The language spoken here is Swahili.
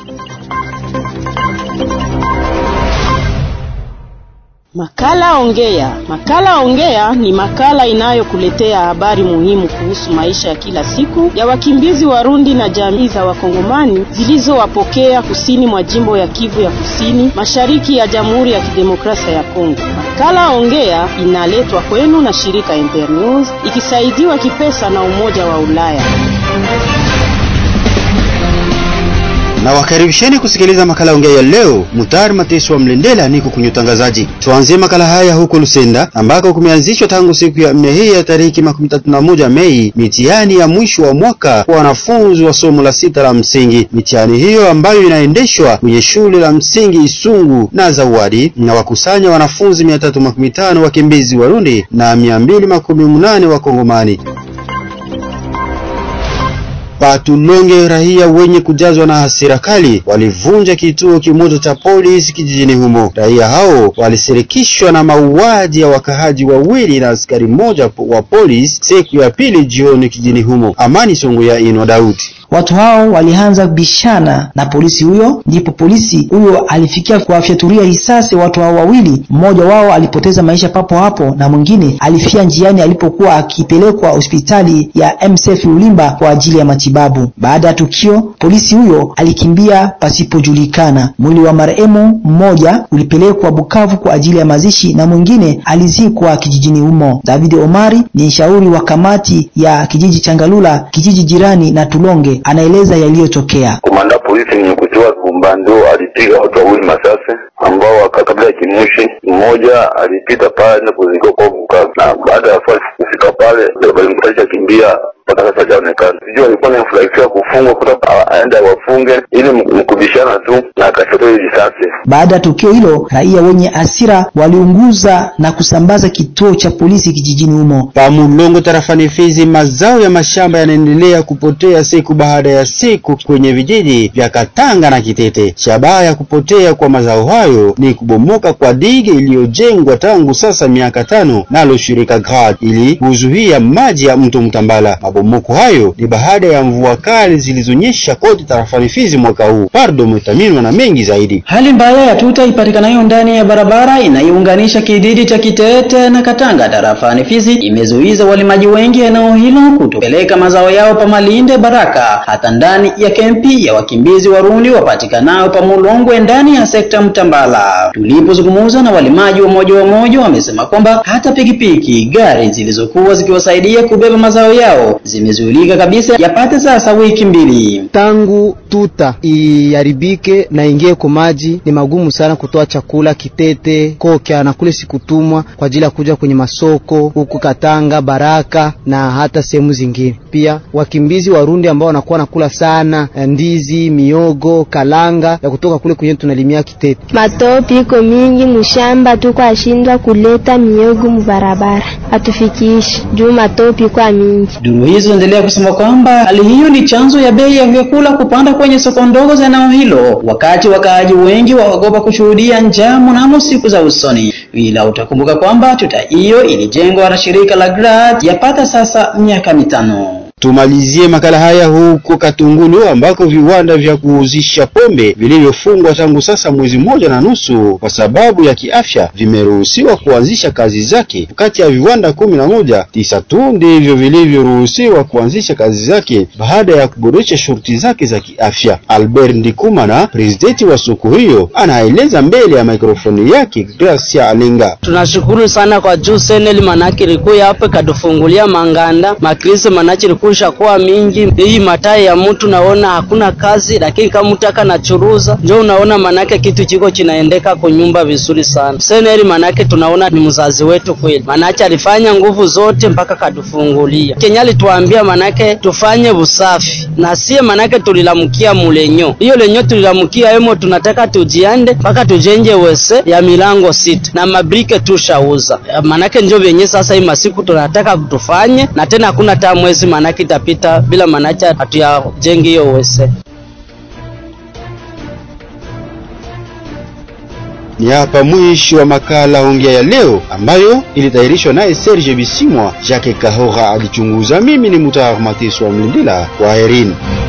Makala Ongea. Makala Ongea ni makala inayokuletea habari muhimu kuhusu maisha ya kila siku ya wakimbizi Warundi na jamii za Wakongomani zilizowapokea kusini mwa jimbo ya Kivu ya Kusini, mashariki ya Jamhuri ya Kidemokrasia ya Kongo. Makala Ongea inaletwa kwenu na shirika Internews ikisaidiwa kipesa na Umoja wa Ulaya. na wakaribisheni kusikiliza makala ongea ya leo. Mutari Mateso wa Mlendela niko kwenye utangazaji. Tuanzie makala haya huko Lusenda ambako kumeanzishwa tangu siku ya nne hii ya tariki makumi tatu na moja Mei mitihani ya mwisho wa mwaka kwa wanafunzi wa somo la sita la msingi. Mitihani hiyo ambayo inaendeshwa kwenye shule la msingi Isungu na Zawadi na wakusanya wanafunzi mia tatu makumi tano wakimbizi Warundi na mia mbili makumi munane Wakongomani. Patulonge, raia wenye kujazwa na hasira kali walivunja kituo kimoja cha polisi kijijini humo. Raia hao walisirikishwa na mauaji ya wakahaji wawili na askari mmoja wa polisi siku ya pili jioni kijijini humo. Amani Songo ya Ino Daudi. Watu hao walianza bishana na polisi huyo, ndipo polisi huyo alifikia kuwafyatulia risasi watu hao wawili. Mmoja wao alipoteza maisha papo hapo na mwingine alifia njiani alipokuwa akipelekwa hospitali ya MSF Ulimba kwa ajili ya matibabu. Baada ya tukio, polisi huyo alikimbia pasipojulikana. Mwili wa marehemu mmoja ulipelekwa Bukavu kwa ajili ya mazishi na mwingine alizikwa kijijini humo. David Omari ni mshauri wa kamati ya kijiji Changalula, kijiji jirani na Tulonge anaeleza yaliyotokea. Komanda polisi mwenye kutiwa Gumbando alipiga watu wawili masasi ambao kabla ya kimushi, mmoja alipita pale na kuzikwa kwa Bukavu, na baada ya kufika pale walimkutanisha kimbia mpaka sasa hajaonekana. Sijui alikuwa anafurahikia kufungwa kutoka aende wafunge ili mkubishana tu na akashatoa risasi. Baada ya tukio hilo, raia wenye hasira waliunguza na kusambaza kituo cha polisi kijijini humo. Pamulongo tarafani Fizi, mazao ya mashamba yanaendelea kupotea siku baada ya siku kwenye vijiji vya Katanga na Kitete. Shabaha ya kupotea kwa mazao hayo ni kubomoka kwa dige iliyojengwa tangu sasa miaka tano nalo shirika GRAD ili kuzuia maji ya mto Mtambala. Mabomoko hayo ni baada ya mvua kali zilizonyesha kote tarafani Fizi mwaka huu. Pardo Mutaminwa na mengi zaidi. Hali mbaya ya tuta ipatikanayo ndani ya barabara inayounganisha kijiji cha Kitete na Katanga tarafani Fizi imezuiza walimaji wengi eneo hilo kutopeleka mazao yao pa Malinde Baraka hata ndani ya kempi ya wakimbizi Warundi wapatikanao pa Mulongwe ndani ya sekta Mtambala. Tulipozungumza na walimaji wa moja wa moja, wamesema kwamba hata pikipiki, gari zilizokuwa zikiwasaidia kubeba mazao yao zimezuilika kabisa, yapate sasa wiki mbili tangu tuta iharibike na ingie kwa maji. Ni magumu sana kutoa chakula Kitete, Kokya na kule sikutumwa kwa ajili ya kuja kwenye masoko huku Katanga, Baraka na hata sehemu zingine. Pia wakimbizi Warundi ambao wanakuwa nakula sana ndizi, miogo, kalanga ya kutoka kule kwenye tunalimia Kitete. Matopi iko mingi mushamba, tuko ashindwa kuleta miogo mubarabara, hatufikishi juu matopi kwa mingi. Duru hizo endelea kusema kwamba hali hiyo ni chanzo ya bei ya vyakula kupanda kwenye soko ndogo za eneo hilo, wakati wakaaji wengi waogopa kushuhudia njaa mnamo siku za usoni. Ila utakumbuka kwamba tuta hiyo ilijengwa na shirika la GRAD yapata sasa miaka mitano. Tumalizie makala haya huko Katungulu ambako viwanda vya kuuzisha pombe vilivyofungwa tangu sasa mwezi mmoja na nusu kwa sababu ya kiafya vimeruhusiwa kuanzisha kazi zake. Kati ya viwanda kumi na moja, tisa tu ndivyo vilivyoruhusiwa kuanzisha kazi zake baada ya kuboresha shurti zake za kiafya. Albert Ndikumana, presidenti wa soko hiyo, anaeleza mbele ya mikrofoni yake Gracia Alenga. Tunashukuru sana kwa juu seneli manake ilikuwa hapa katufungulia manganda makrise manake ilikuwa kuwa mingi hii matai ya mtu naona hakuna kazi, lakini kama mtu akanachuruza njo unaona manake kitu chiko chinaendeka kunyumba vizuri sana. Seneri manake tunaona ni mzazi wetu kweli, manake alifanya nguvu zote mpaka katufungulia. Kenya alituambia manake tufanye usafi na sie, manake tulilamukia mulenyo hiyo lenyo tulilamukia emo, tunataka tujiande mpaka tujenge wese ya milango sita na mabrike tushauza, manake njo venye sasa hii masiku tunataka tufanye, na tena hakuna taa mwezi manake itapita bila manacha hatuyajengi hiyo wese. Ni hapa mwisho wa makala ongea ya leo ambayo ilitayarishwa naye Serge Bisimwa. Jacques Kahora alichunguza. Mimi ni Mutar Mateso wa Mlindila. Kwaherini.